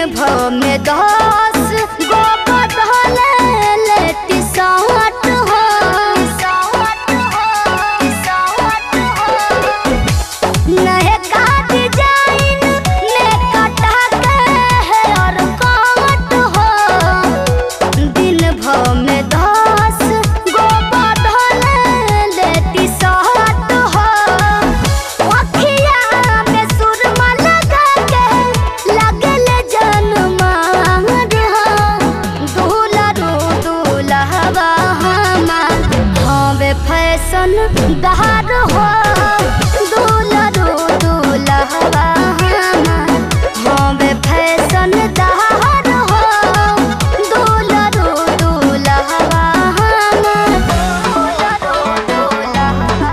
भर में दस गो बदले लेती साठ हो नए का डिजाइन में कटा के है और काट हो दिन भर में दस गो बदले लेती साठ हो अखिया में सुरमा लगा के लगल जनमार हो दूल्हा रो दूल्हवा हमार हवे फैशन दहार हो दूल्हा रो दूल्हवा हमार हवे फैशन दहार हो दूल्हा रो दूल्हवा हमार दूल्हा रो दूल्हवा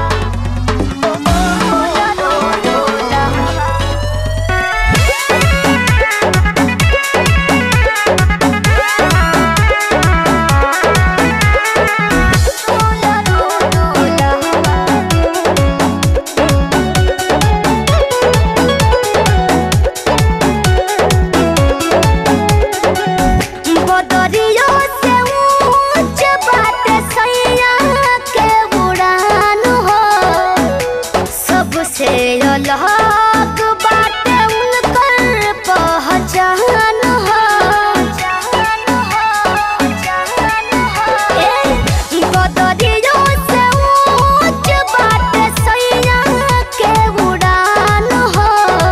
बदरियो से ऊंच बाटे सैया के उड़ान हो सबसे अलग बाटे उनकर पहचान हो ए, बदरियो से ऊंच बाटे सैया के उड़ान हो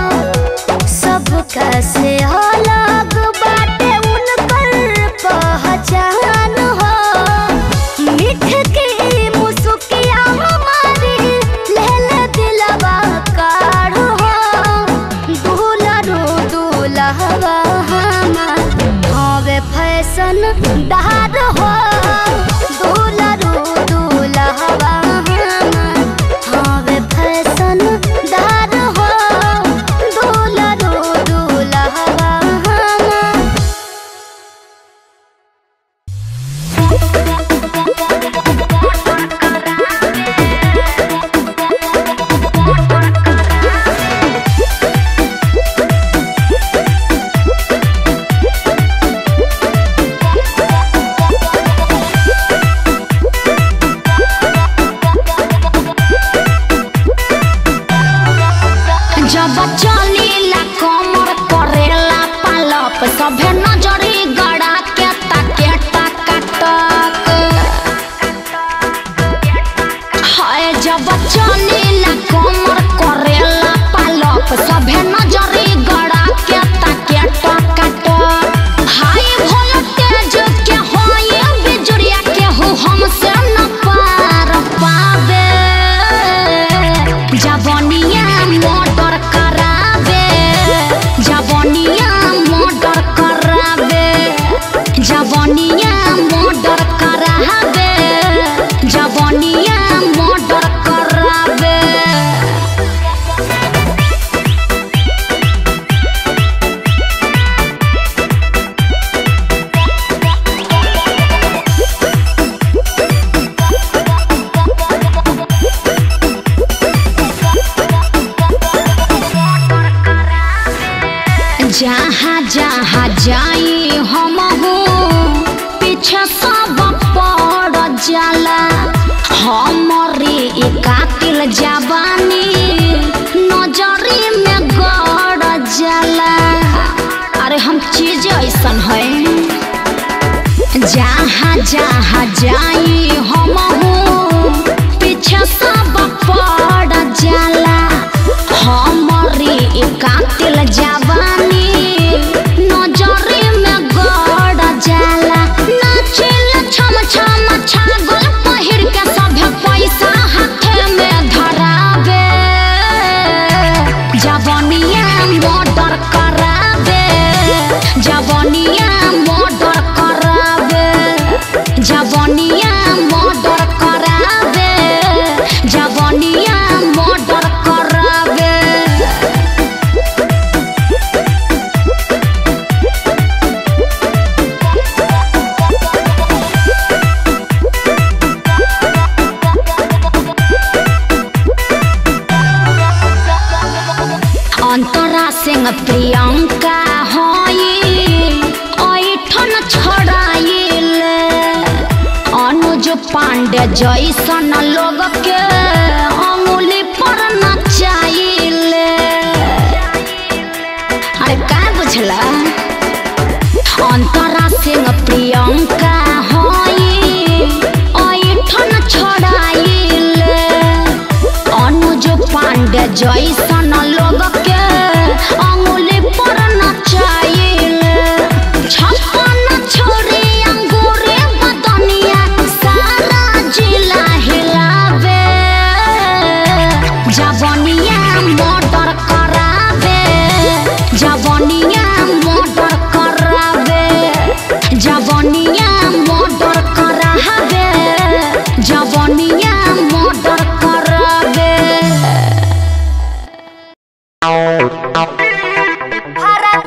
सबका से अलग बाटे उनकर पहचान हो मिठ की मुसुकिया हमारी लहल दिलवा काढ़ हो दूल्हा रो दूल्हवा हमार हवे फैशन दहार हो दूल्हा रो दूल्हवा हमार हवे फैशन दहार हो दूल्हा रो दूल्हवा हमार जब चलीला कमर करेला पालप सभे नजरी गड़ा के ताके टाका टक हाय जब चलीला कमर करेला पालप सभे नजरी गड़ा के ताके टाका टक हाय वोल्टेज के होए बिजुरिया के हो हमसे न पार पावे जवनिया मोटर करावे जवनिया मोटर करावे जवनिया मोटर करावे जवनिया मोटर करावे जहाँ जहाँ जाई हम हो पीछे सब पड़ जाला हमारी कातिल जवानी नजरी में गड़ जाला अरे हम चीज ऐसन है जहाँ जहाँ जाई हम हो पीछे सब पड़ जाला हमारी कातिल जवानी नजरी में गड़ जाला नाचिल छम छम छागल पहिर के सभे पैसा हाथे में धरावे जवनिया मर्डर करावे जवनिया मर्डर करावे जवनिया मर्डर करावे जवनिया मर्डर पांडे जैसन लोग के अंगुली पर नचाइले अरे का बुझला अंतरा सिंह प्रियंका होई ऐठन छोड़ाइले अनुज पांडे जैसन लोग के अंगुली पर नचाइले छप्पन छोरी अंगूरे बदनिया सारा जिला हिलावे जवनिया मोटर करावे जवनिया मोटर करावे जवनिया मोटर करावे जवनिया मोटर करावे हरा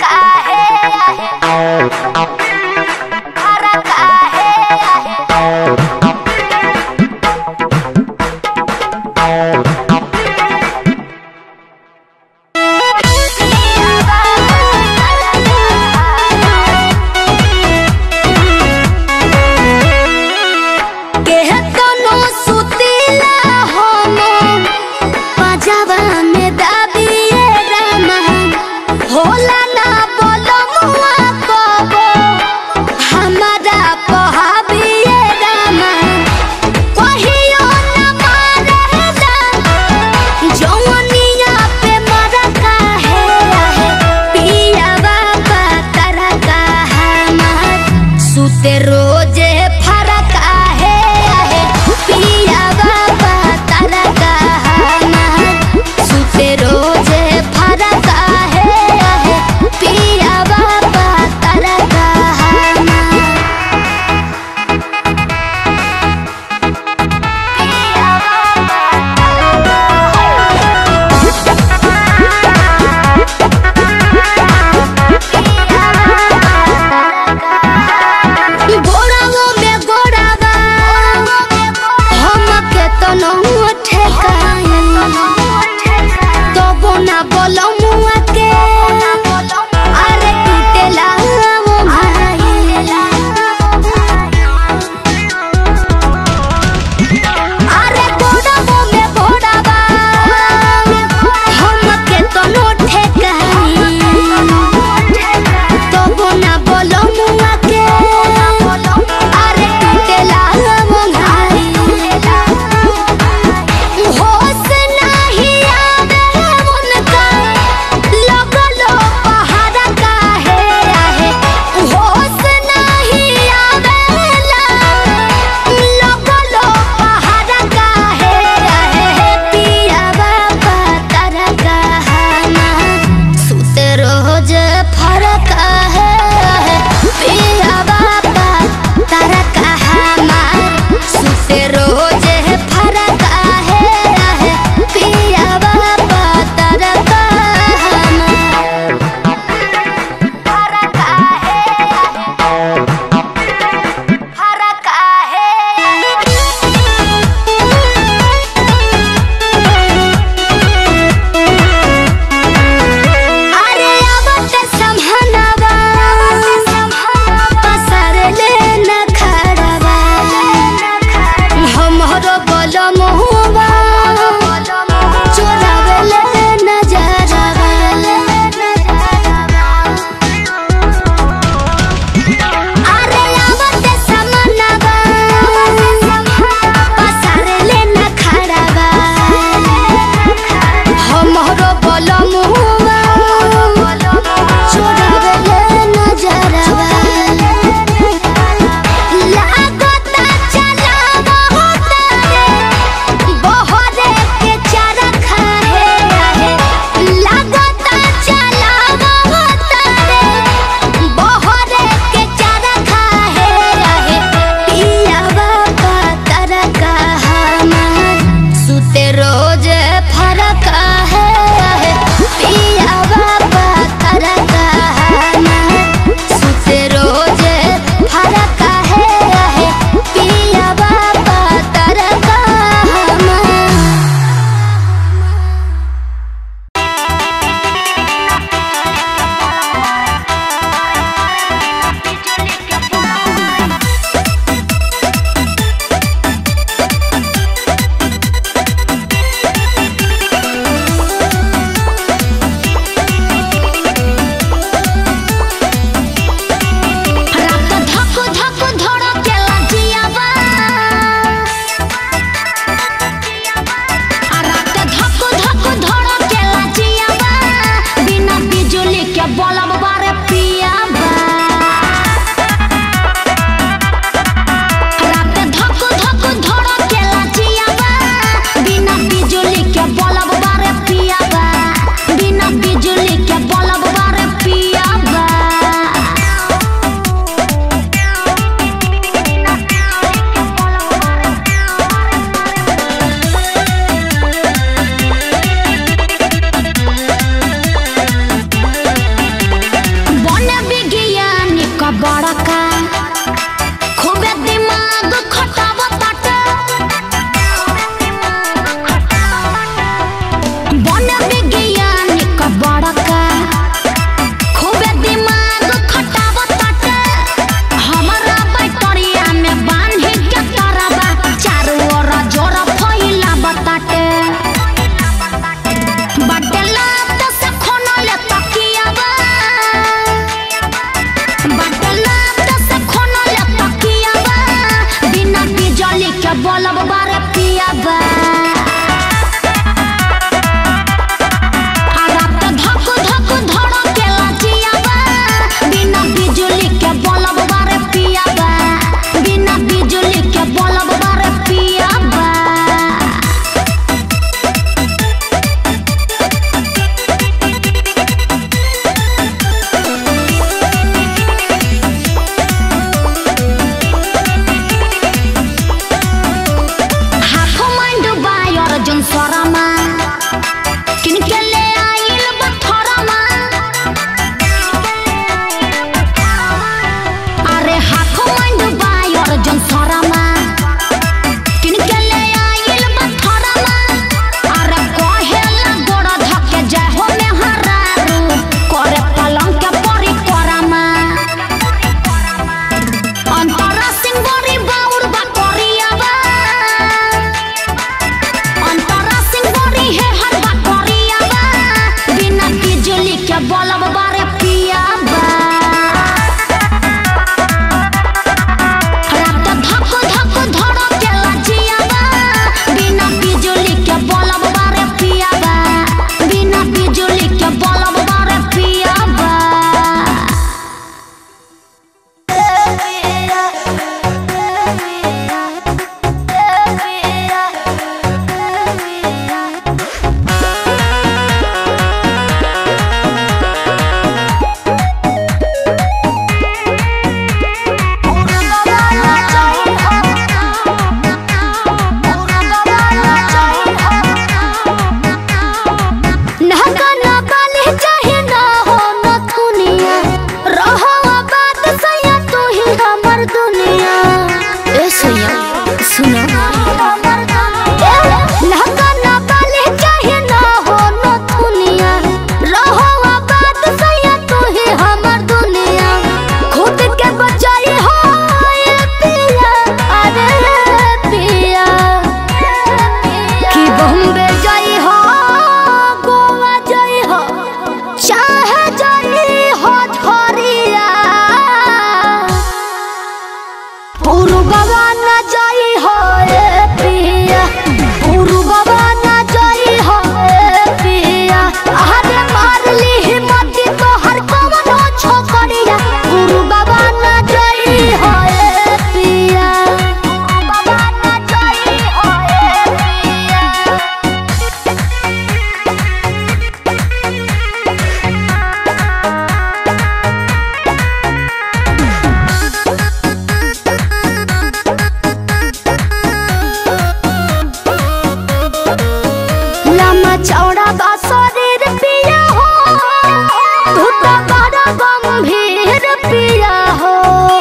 पिया हो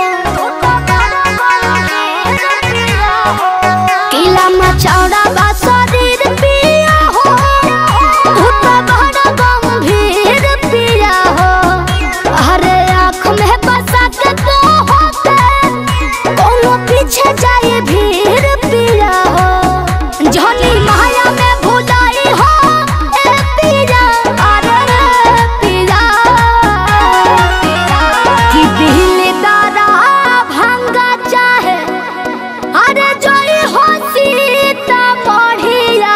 किला मचौड़ा बा शरीर पिया हो भूत बड़ा गंभीर पिया हो हरे आँख में बसा के तो होते कोनो पीछे जाए भीड़ पिया हो झोली माया में भुलाई हो ए पिया अरे रे पिया कि दिल दादा भंगा चाहे अरे जोई हो सीता बढ़िया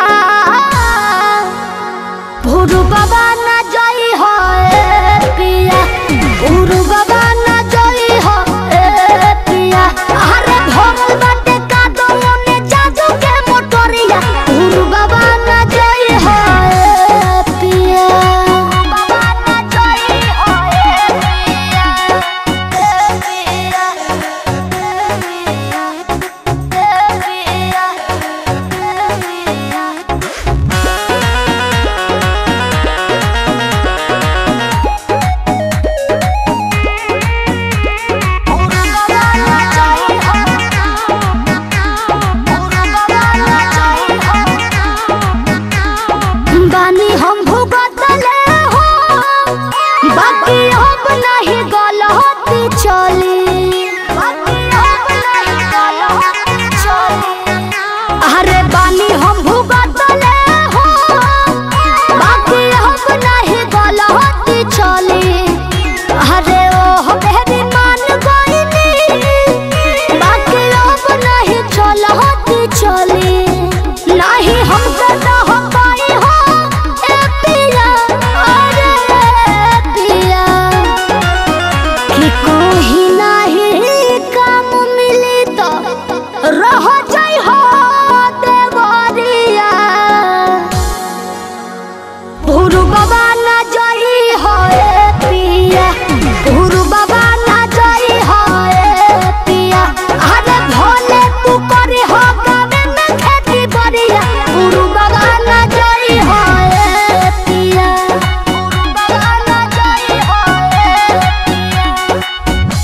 भुरु बाबा न जोई हो ए पिया भुरु बाबा न जोई हो ए पिया अरे भोगल बाटे का दो ने जादू के मोटरिया भुरु बाबा न जोई हो ए पिया बाबा न जोई हो ए पिया ए पिया ए पिया ए पिया ए पिया बानी हम भुगतले हो बाकी अब नहीं गलती चली अरे बानी हम भुगतले हो बाकी अब नहीं गलती चली अरे ओह मेरी मान गईनी बाकी अब नहीं चलती चली नहीं हम करना हो पाई हो ए पिया अरे पिया कि कोई नहीं काम मिली तो रह जाई हो देवरिया भुरु बाबा ना जाई हो ए पिया भुरु बाबा ना जाई हो ए पिया अरे भोले तू करे हो गावे में खेती बरिया भुरु बाबा ना जाई हो ए पिया भुरु बाबा ना जाई हो ए पिया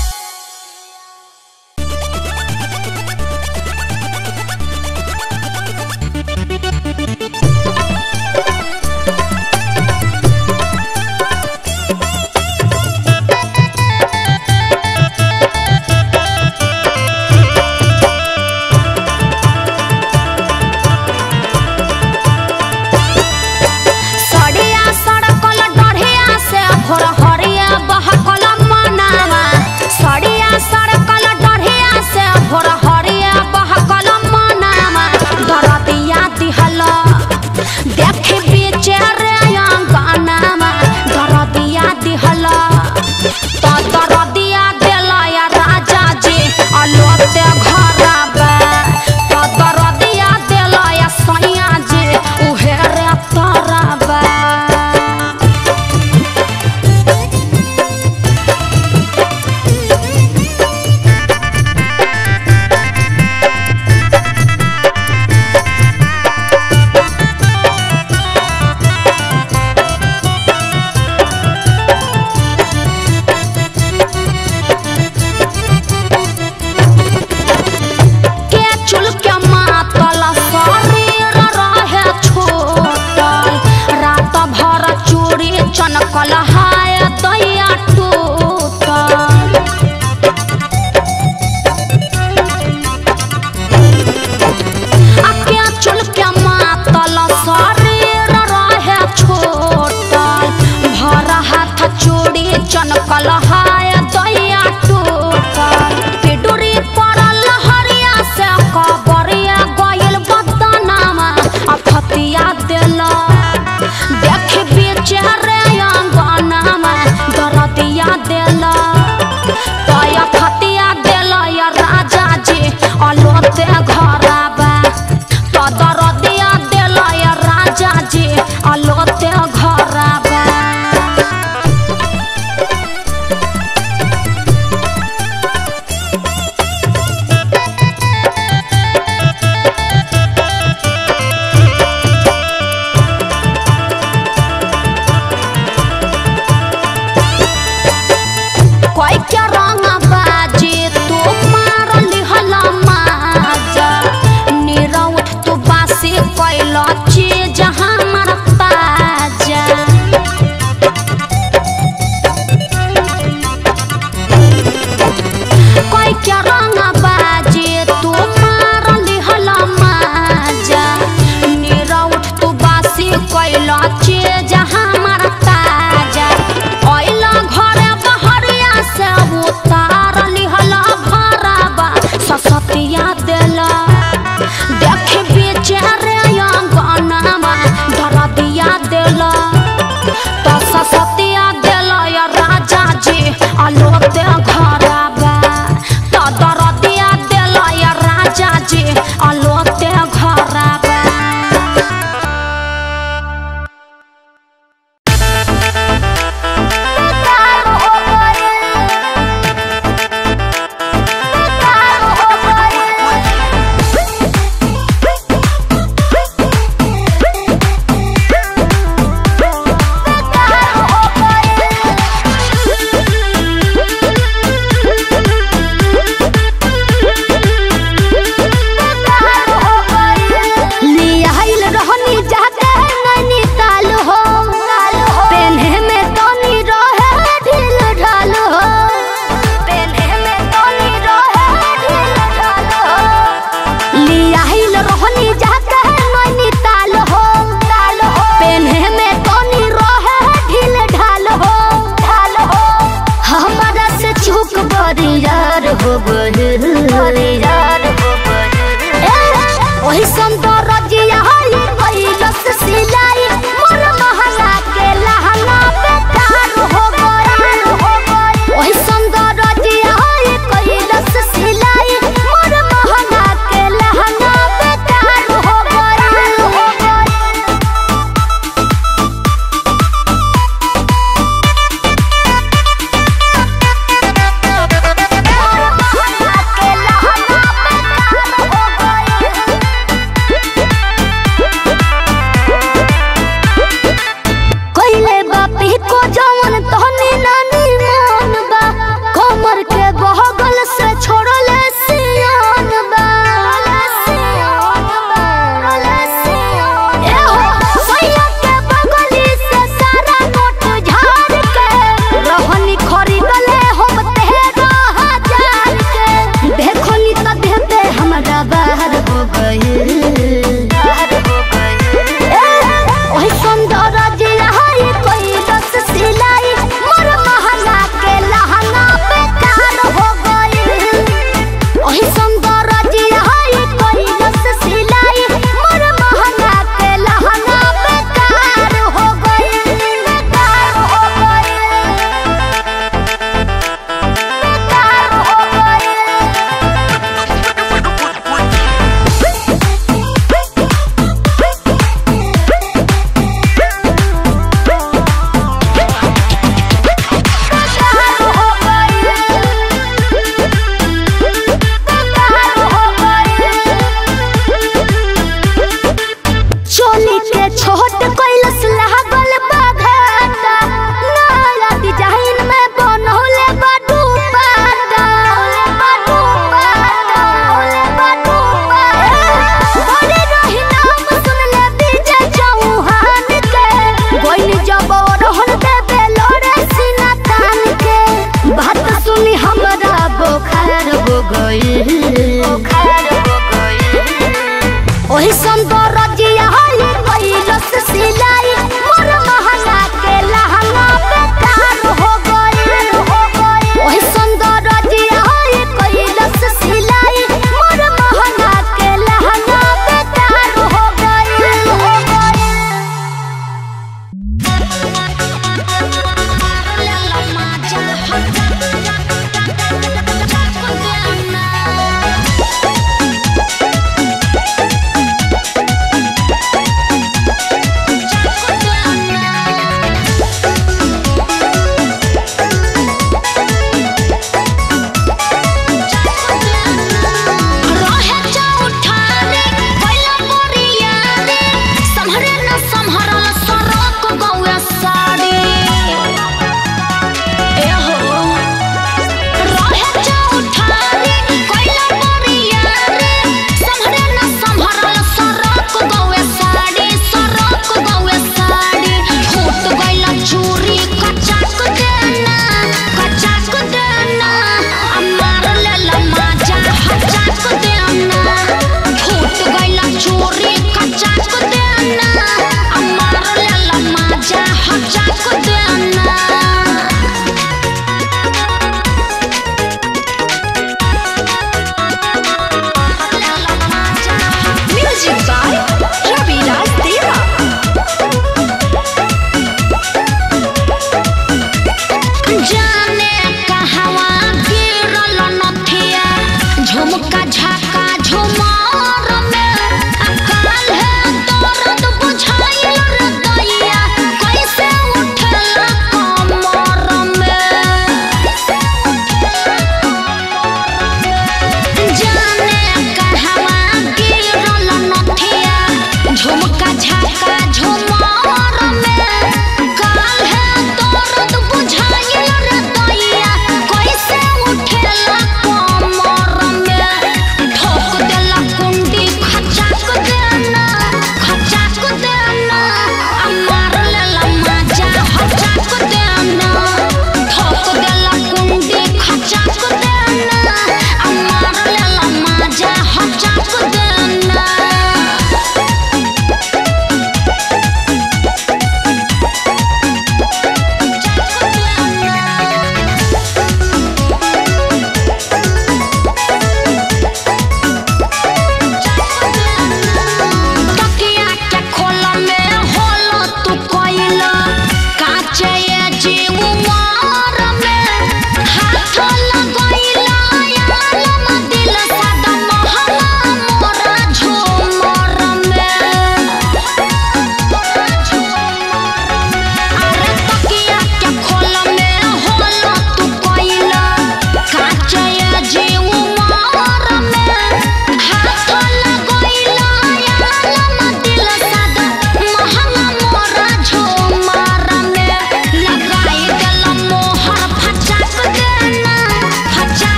सड़िया सड़कल डढ़िया से भोर हरिया बहकल मनावा सड़िया सड़कल डढ़िया से भोर हरिया बहकल मनावा दरदिया दिहल देख बीचे रे अंगनावा दरदिया दिहल तो दरदिया देलया राजा जी अलोते घरबा तो दरदिया देलया सैया जी उहे रे तरबा के चुल के मातल शरीर रहे छोटल रात भर चूड़ी चनकल हाय दैया टूटल आ के चुल के मातल शरीर रहे छोटल भर हाथ चूड़ी चनकल हाय दैया टूटल पिडुरी पड़ल हरिया से कबरिया गइल बदनामा आ फतिया देल देख बेचे रे अंगन ओही सुंदर रजिया हई कैलस सिलाई मोर महंगा के लहंगा बेकार हो गइल ओही सुंदर रजिया हई कैलस सिलाई मोर महंगा के लहंगा बेकार हो गइल हो गइल कइले बापी को जवन तहनी नानी मान बा कमर के बहगल से छोड़ले सियान बा ए हो सैया के बगली से सारा नोट झाड़ के रहनी खरीदले हम तेरह हजार के देखो नी तो देते हमरा बाहर हो गइल ओही सुंदर जिया हई कोई दस सिलाई मोर महंगा के लहंगा बेकार हो गइल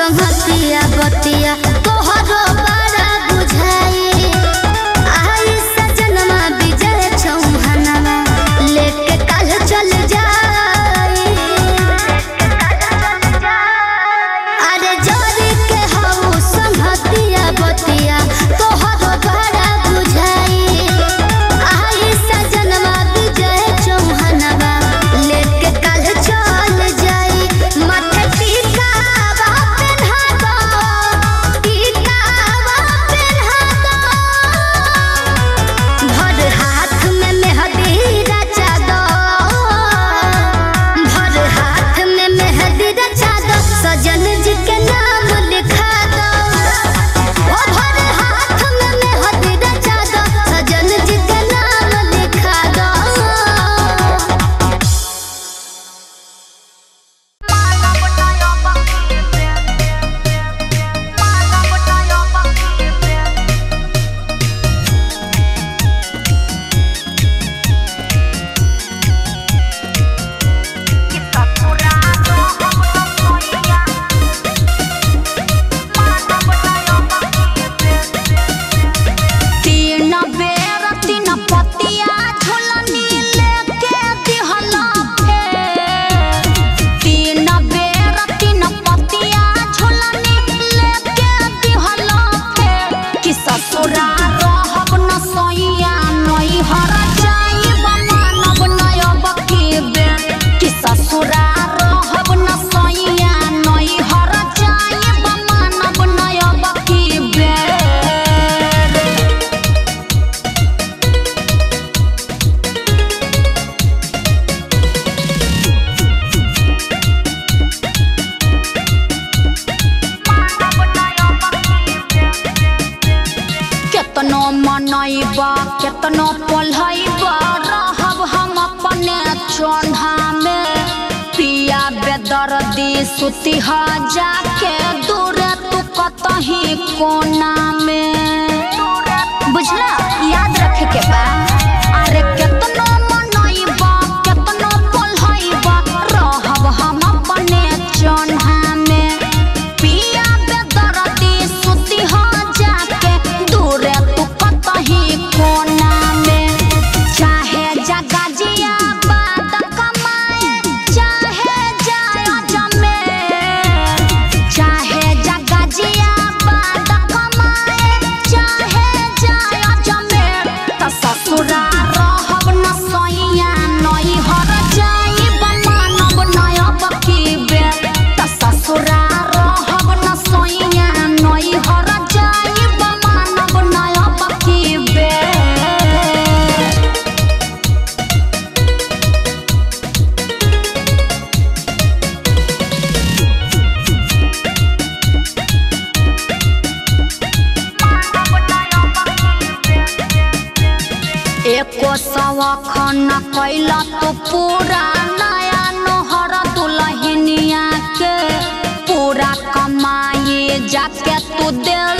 संगतिया बतिया तोहरो बड़ा बुझाई आई सजनमा विजय चौहानवा लेके काल चल जाई अरे जोरी के हऊ संगतिया बतिया तोहरो बड़ा बुझाई आई सजनमा विजय चौहानवा लेके काल चल जाई माथे टीकावा पेन्हा दो टीकावा पेन्हा दो भर हाथ में मेहंदी रचा दो भर हाथ में मेहंदी रचा दो सजन जी के नाम लिखा दो ओ भर हाथ में मेहंदी रचा दो सजन जी के नाम लिखा दो तीन बेर तीन पतिया झुलनी लेके दिहला फेर तीन बेर तीन पतिया झुलनी लेके दिहला फेर कि ससुरा रहब न सैया नई हर जाइब मानब नयब के बेर कि ससुरा रहब न सैया नई हर जाइब मानब नयब के बेर केतनो मनैबा केतनो पढ़ैबा रहब हम अपने चोन्हा में पिया बेदर्दी सुती ह जाके दूरे तू कतही कोना में बुझला याद रखे के बा अरे केतनो मनैबा केतनो पढ़ैबा रहब हम अपने चोन्हा में पिया बेदर्दी सुती ह जाके दूरे तू कतही कोना में चाहे जगा जिया बाद कमाए चाहे जाय जमे चाहे जगा जिया बाद कमाए चाहे जाय जमे त ससुरा रहब न सैया नई हर जाइब मानब नयब की बेर त ससुरा रहब न सैया नई हर जाइब मानब नयब की बेर एको सवख न कैला तो पूरा नया नोहर दुलहिनिया के पूरा कमाई जाके तू दे